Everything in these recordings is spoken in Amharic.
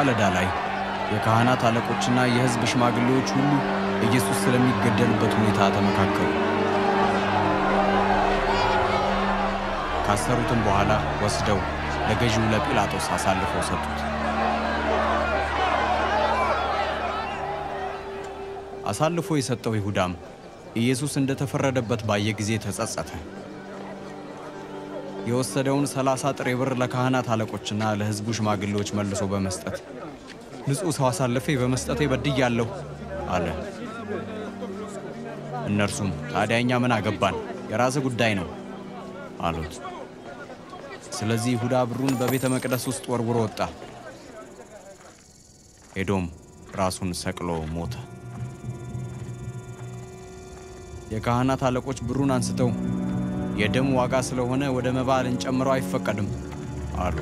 ማለዳ ላይ የካህናት አለቆችና የሕዝብ ሽማግሌዎች ሁሉ ኢየሱስ ስለሚገደልበት ሁኔታ ተመካከሩ። ካሰሩትም በኋላ ወስደው ለገዢው ለጲላጦስ አሳልፈው ሰጡት። አሳልፎ የሰጠው ይሁዳም ኢየሱስ እንደተፈረደበት ባየ ጊዜ ተጸጸተ። የወሰደውን ሰላሳ ጥሬ ብር ለካህናት አለቆችና ለሕዝቡ ሽማግሌዎች መልሶ በመስጠት ንጹሕ ሰው አሳልፌ በመስጠቴ በድያለሁ አለ። እነርሱም ታዲያ እኛ ምን አገባን? የራስህ ጉዳይ ነው አሉት። ስለዚህ ይሁዳ ብሩን በቤተ መቅደስ ውስጥ ወርውሮ ወጣ። ሄዶም ራሱን ሰቅሎ ሞተ። የካህናት አለቆች ብሩን አንስተው የደም ዋጋ ስለሆነ ወደ መባ ልንጨምረው አይፈቀድም አሉ።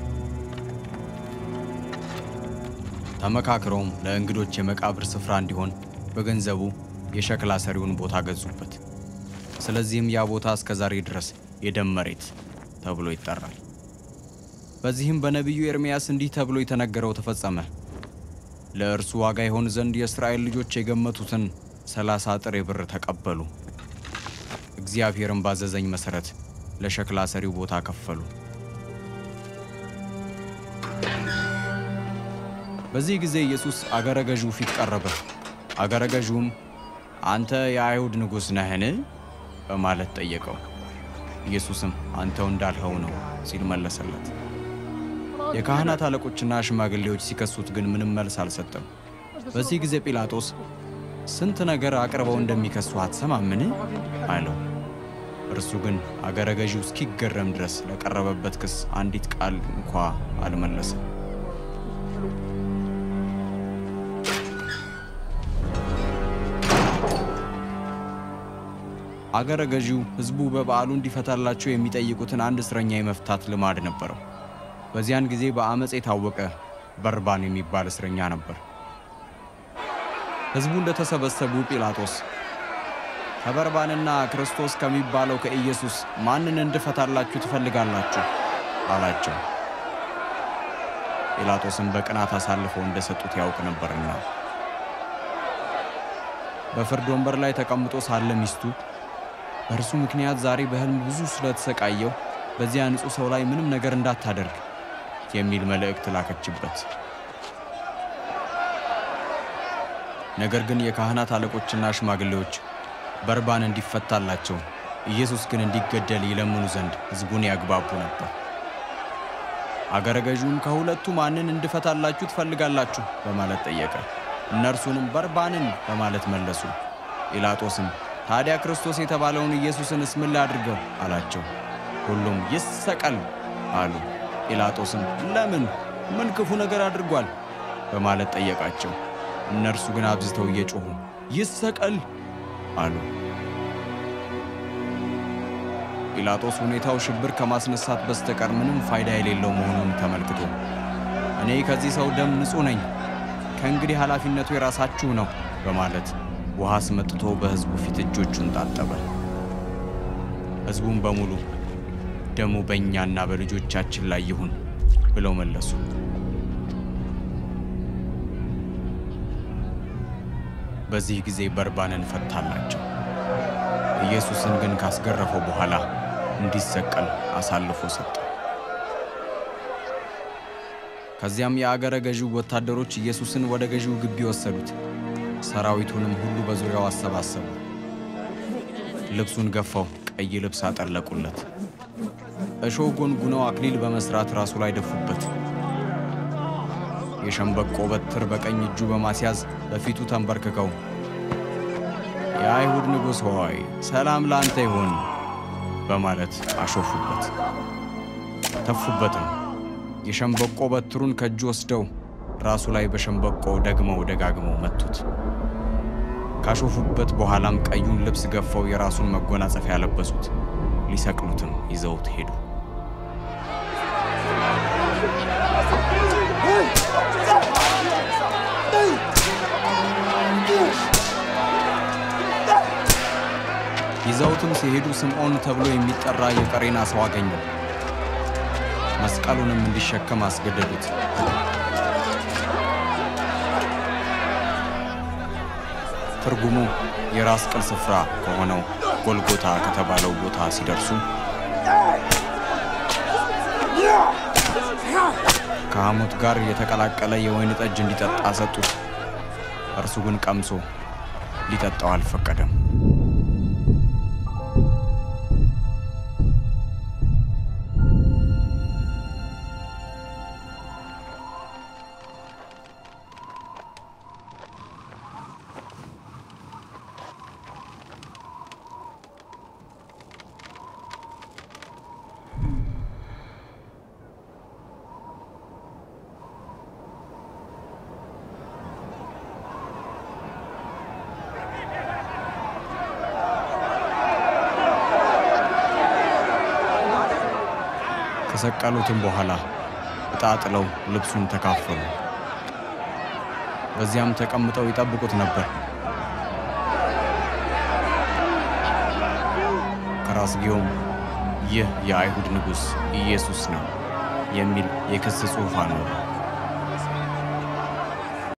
ተመካክረውም ለእንግዶች የመቃብር ስፍራ እንዲሆን በገንዘቡ የሸክላ ሰሪውን ቦታ ገዙበት። ስለዚህም ያ ቦታ እስከ ዛሬ ድረስ የደም መሬት ተብሎ ይጠራል። በዚህም በነቢዩ ኤርምያስ እንዲህ ተብሎ የተነገረው ተፈጸመ። ለእርሱ ዋጋ ይሆን ዘንድ የእስራኤል ልጆች የገመቱትን ሰላሳ ጥሬ ብር ተቀበሉ። እግዚአብሔርም ባዘዘኝ መሠረት ለሸክላ ሰሪው ቦታ ከፈሉ። በዚህ ጊዜ ኢየሱስ አገረ ገዢው ፊት ቀረበ። አገረ ገዢውም አንተ የአይሁድ ንጉሥ ነህን? በማለት ጠየቀው። ኢየሱስም አንተው እንዳልኸው ነው ሲል መለሰለት። የካህናት አለቆችና ሽማግሌዎች ሲከሱት ግን ምንም መልስ አልሰጠም። በዚህ ጊዜ ጲላጦስ ስንት ነገር አቅርበው እንደሚከሱ አትሰማምን? አለው። እርሱ ግን አገረ ገዢው እስኪገረም ድረስ ለቀረበበት ክስ አንዲት ቃል እንኳ አልመለሰም። አገረ ገዢው ሕዝቡ በበዓሉ እንዲፈታላቸው የሚጠይቁትን አንድ እስረኛ የመፍታት ልማድ ነበረው። በዚያን ጊዜ በአመፅ የታወቀ በርባን የሚባል እስረኛ ነበር። ሕዝቡ እንደተሰበሰቡ ጲላጦስ ከበርባንና ክርስቶስ ከሚባለው ከኢየሱስ ማንን እንድፈታላችሁ ትፈልጋላችሁ? አላቸው። ጲላጦስም በቅናት አሳልፈው እንደሰጡት ያውቅ ነበርና በፍርድ ወንበር ላይ ተቀምጦ ሳለ ሚስቱ በእርሱ ምክንያት ዛሬ በሕልም ብዙ ስለተሰቃየው በዚያ ንጹሕ ሰው ላይ ምንም ነገር እንዳታደርግ የሚል መልእክት ላከችበት። ነገር ግን የካህናት አለቆችና ሽማግሌዎች በርባን እንዲፈታላቸው ኢየሱስ ግን እንዲገደል ይለምኑ ዘንድ ሕዝቡን ያግባቡ ነበር። አገረ ገዢውም ከሁለቱ ማንን እንድፈታላችሁ ትፈልጋላችሁ? በማለት ጠየቀ። እነርሱንም በርባንን በማለት መለሱ። ጲላጦስም ታዲያ ክርስቶስ የተባለውን ኢየሱስንስ ምን ላድርገው አላቸው። ሁሉም ይሰቀል አሉ። ጲላጦስም ለምን ምን ክፉ ነገር አድርጓል? በማለት ጠየቃቸው። እነርሱ ግን አብዝተው እየጮኹ ይሰቀል አሉ። ጲላጦስ ሁኔታው ሽብር ከማስነሳት በስተቀር ምንም ፋይዳ የሌለው መሆኑን ተመልክቶ እኔ ከዚህ ሰው ደም ንጹሕ ነኝ፣ ከእንግዲህ ኃላፊነቱ የራሳችሁ ነው በማለት ውሃ አስመጥቶ በሕዝቡ ፊት እጆቹን ታጠበ። ሕዝቡም በሙሉ ደሙ በእኛና በልጆቻችን ላይ ይሁን ብለው መለሱ። በዚህ ጊዜ በርባንን ፈታላቸው። ኢየሱስን ግን ካስገረፈው በኋላ እንዲሰቀል አሳልፎ ሰጠ። ከዚያም የአገረ ገዢው ወታደሮች ኢየሱስን ወደ ገዢው ግቢ ወሰዱት። ሰራዊቱንም ሁሉ በዙሪያው አሰባሰቡ። ልብሱን ገፈው ቀይ ልብስ አጠለቁለት። እሾህ ጎንጉነው አክሊል በመስራት ራሱ ላይ ደፉበት። የሸምበቆ በትር በቀኝ እጁ በማስያዝ በፊቱ ተንበርክከው የአይሁድ ንጉሥ ሆይ ሰላም ለአንተ ይሁን በማለት አሾፉበት፣ ተፉበትም። የሸምበቆ በትሩን ከእጁ ወስደው ራሱ ላይ በሸምበቆ ደግመው ደጋግመው መቱት። ካሾፉበት በኋላም ቀዩን ልብስ ገፈው የራሱን መጎናጸፊያ ያለበሱት፣ ሊሰቅሉትም ይዘውት ሄዱ። ይዘውትም ሲሄዱ ስምዖን ተብሎ የሚጠራ የቀሬና ሰው አገኙ። መስቀሉንም እንዲሸከም አስገደዱት። ትርጉሙ የራስ ቅል ስፍራ ከሆነው ጎልጎታ ከተባለው ቦታ ሲደርሱ ከሐሞት ጋር የተቀላቀለ የወይን ጠጅ እንዲጠጣ ሰጡት። እርሱ ግን ቀምሶ ሊጠጣው አልፈቀደም። ከሰቀሉትም በኋላ ዕጣ ጥለው ልብሱን ተካፈሉ። በዚያም ተቀምጠው ይጠብቁት ነበር። ከራስጌውም ይህ የአይሁድ ንጉሥ ኢየሱስ ነው የሚል የክስ ጽሑፍ አኖሩ።